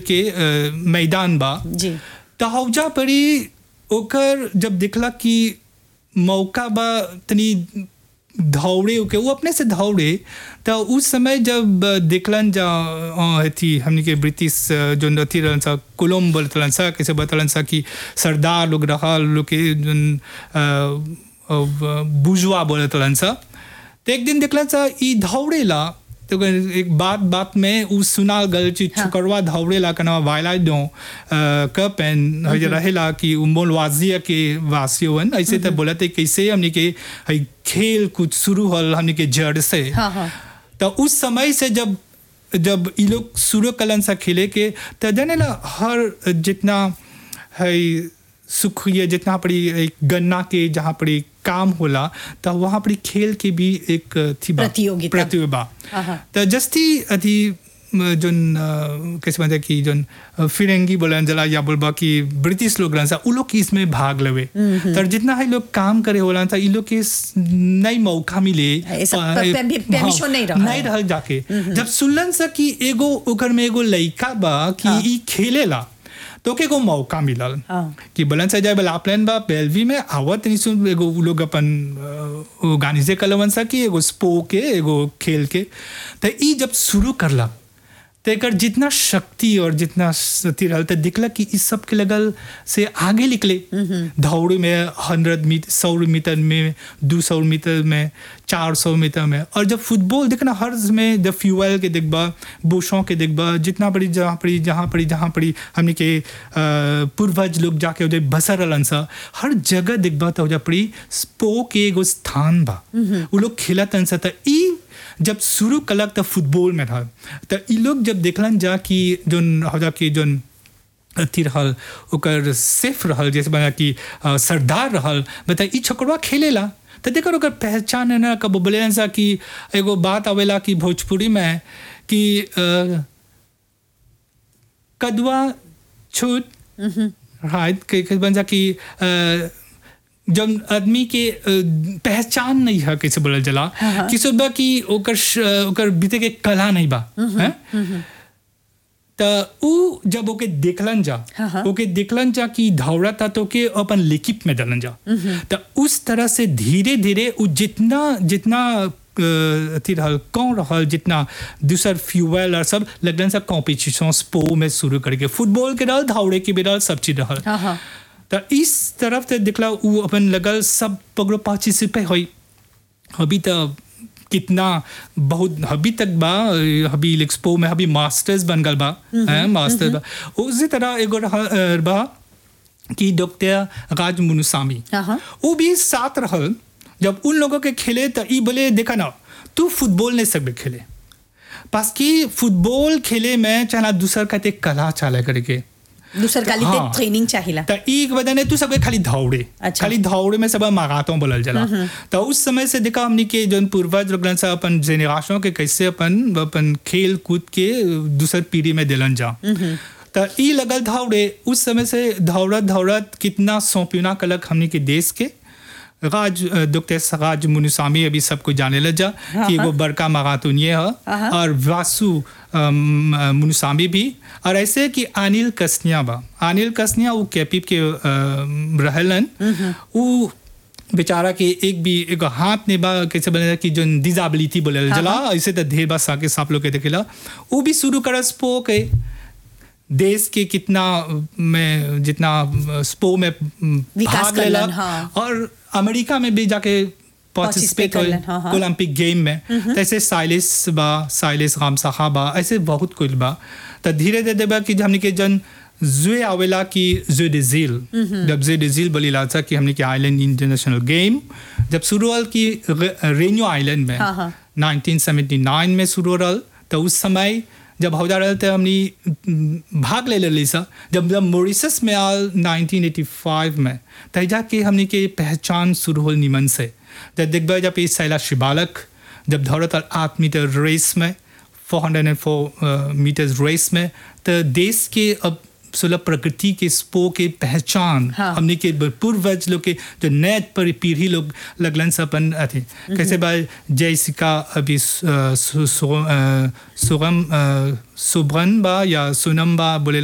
के अ, मैदान बा जी त हौजा परी ओकर जब देखला कि मौका बा तनी दौड़े के वो अपने से दौड़े तो उस समय जब देखलन जा अ, थी हमनी के ब्रिटिश अ, जो अथी रहन सा कोलम बोलतलन सा कैसे बतलन सा कि सरदार लोग रहल लोग के जोन बुजुआ बोलतलन सा तो एक दिन देखलन सा ई दौड़ेला तो एक बात बात में उ सुनाल गल कि छुकरवा दौड़ेला कना वायला दो कप एंड हज रहेला कि उ मोलवाजिया के वासियोन ऐसे तो बोलते कैसे हमनी के हई खेल कुछ शुरू हल हमनी के जड़ से हाँ हाँ तो उस समय से जब जब ये लोग शुरू कलन सा खेले के तो जाने ला हर जितना है सुख ये जितना पड़ी एक गन्ना के जहाँ पड़ी काम होला तो वहाँ पड़ी खेल के भी एक थी बा- प्रतियोगिता। प्रतियोगिता हाँ, हाँ। तो जस्ती अथी म, जोन अ, कैसे बोलते कि जोन अ, फिरंगी बोलन जला या बोलबा कि ब्रिटिश लोग रहन सा उ लोग की इसमें भाग लेवे तर जितना है लोग काम करे होला था इ लोग के स- नई मौका मिले ये सब अ, पे- पे- permission हाँ, नहीं रहा नहीं है। रहल जाके जब सुनलन सा कि एगो ओकर में एगो लइका बा कि हाँ। ई खेलेला तो के एगो मौका मिलल हाँ। कि बलन से जाए बला प्लान बा बेलवी में आवत नहीं सुन एगो उ लोग अपन ऑर्गेनाइजे कलवन सा कि एगो स्पो के एगो खेल के तो ई जब शुरू करला तो एकर जितना शक्ति और जितना अथी रहल तो दिखला कि इस सब के लगल से आगे निकले दौड़ में हंड्रेड मीटर सौ मीटर में दो सौ मीटर में चार सौ मीटर में और जब फुटबॉल देखना हर में जब फ्यूएल के देखबा बुशों के देखबा जितना पड़ी जहाँ पड़ी जहाँ पड़ी जहाँ पड़ी हमने के अ, पूर्वज लोग जाके उधर बसर रहलन सा हर जगह देखबा तो उधर पड़ी स्पो के एगो स्थान बा वो लोग खेलतन सा तो ई जब शुरू कलक तो फुटबॉल में था तो ई लोग जब देखलन जा कि जोन हजा कि जोन अथी रहल ओकर सेफ रहल जैसे बना कि अ, सरदार रहल बता ई छोकरवा खेलेला तो देखो ओकर पहचान है ना कब बोले सा कि एगो बात आवेला कि भोजपुरी में कि अ, कदवा छूट राइट के के बन जा कि अ, जब आदमी के अ, पहचान नहीं है कैसे बोलल जला कि सुबह कि ओकर श- ओकर बीते के कला नहीं बा हैं त उ जब ओके देखलन जा हाँ, हाँ। ओके देखलन जा कि दौड़ा था तो के अपन लिकिप में डलन जा त उस तरह से धीरे धीरे उ जितना जितना अ, अथी रहल कौन रहल जितना दूसर फ्यूएल और सब लगलन सब कॉम्पिटिशन स्पो में शुरू करके फुटबॉल के रहल दौड़े के भी रहल सब चीज रहल हाँ हाँ त इस तरफ से दिखला उ अपन लगल सब पगड़ो पार्टिसिपेट होई अभी तो कितना बहुत अभी तक बा अभी एक्सपो में अभी मास्टर्स बन गल बा हैं मास्टर्स बा उसी तरह एगो रहा- अ, बा कि डॉक्टर राज मुनुसामी हाँ, हाँ। वो भी साथ रहल जब उन लोगों के खेले तो ई बोले देखा ना तू फुटबॉल नहीं सकबे खेले पास कि फुटबॉल खेले में चाहे दूसर कहते कला चाले करके दूसर काली ते हाँ। ट्रेनिंग चाहिला त एक बदन है तू सबके खाली दौड़े अच्छा। खाली दौड़े में सब मागातों बोलल जला तो उस समय से देखा हमने के जौन पूर्वज लोगन से अपन जेनरेशन के कैसे अपन अपन खेल कूद के दूसर पीढ़ी में दिलन जा त ई लगल दौड़े उस समय से दौड़त दौड़त कितना सौंपिना कलक हमने के देश के राज डॉक्टर सराज मुनुसामी अभी सबको जाने लग जा कि एगो बड़का मगातून ये है और वासु अम, मुनुसामी भी और ऐसे कि अनिल कसनिया बा अनिल कसनिया वो कैपिप के अम, रहलन वो बेचारा के एक भी एक हाथ ने बा कैसे बने कि जो डिजाबिलिटी बोले जला ऐसे तो ढेर बा साके साप लोग के देखेला वो भी शुरू करस पो के देश के कितना में जितना स्पो में विकास भाग लेला करलन, हाँ। और अमेरिका में भी जाके Participate पार्टिसिपेट करलन, हाँ, हाँ। ओलंपिक गेम में तो ऐसे साइलिस बा साइलिस रामसाखा बा ऐसे बहुत कुछ बा तो धीरे धीरे बा कि हमने के जन जुए आवेला कि जु डिजिल जब जु डिजिल बोली लाचा कि हमने के आइलैंड इंटरनेशनल गेम जब शुरू हुआ कि रेन्यू आइलैंड में हाँ, हाँ। 1979 में शुरू रहल तो उस समय जब हौदा रहल तो हमने भाग ले लेली सा जब जब मॉरिशस में आल 1985 में तब जाके हमने के पहचान शुरू होल निमन से जब देखबा जब इस सैला शिबालक जब दौड़त आठ मीटर रेस में 404 मीटर्स रेस में तो देश के अब सुलभ प्रकृति के स्पो के पहचान हाँ। हमने के पूर्वज लोग के जो नए पर पीढ़ी लोग लगलन से अपन अथी कैसे बा जयसिका अभी सु- अ, सु- सु- अ, सुगम अ, सुभ्रन बा या सोनम बा बोले